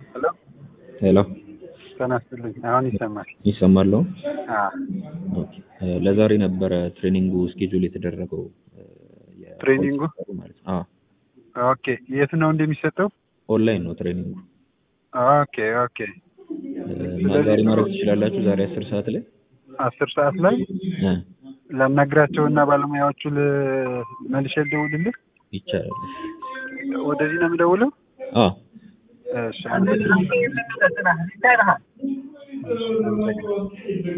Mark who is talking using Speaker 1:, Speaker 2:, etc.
Speaker 1: ሄሎ
Speaker 2: ሄሎ
Speaker 1: ጤና ይስጥልኝ። አሁን ይሰማል?
Speaker 2: ይሰማል? አሁን?
Speaker 1: አዎ።
Speaker 2: ኦኬ። ለዛሬ ነበረ ትሬኒንጉ ስኬጁል የተደረገው የ-
Speaker 1: ትሬኒንጉ?
Speaker 2: ማለት ነው። አዎ
Speaker 1: ኦኬ። የት ነው እንደሚሰጠው?
Speaker 2: ኦንላይን ነው ትሬኒንጉ
Speaker 1: ኦኬ ኦኬ።
Speaker 2: እና ዛሬ ማድረግ ትችላላችሁ። ዛሬ አስር ሰዓት ላይ
Speaker 1: አስር ሰዓት ላይ
Speaker 2: እ
Speaker 1: ላናግራቸውና ባለሙያዎቹ ል- መልሼ ልደውልልህ?
Speaker 2: ይቻላል።
Speaker 1: ወደዚህ ነው የምደውለው?
Speaker 2: አዎ
Speaker 1: እሺ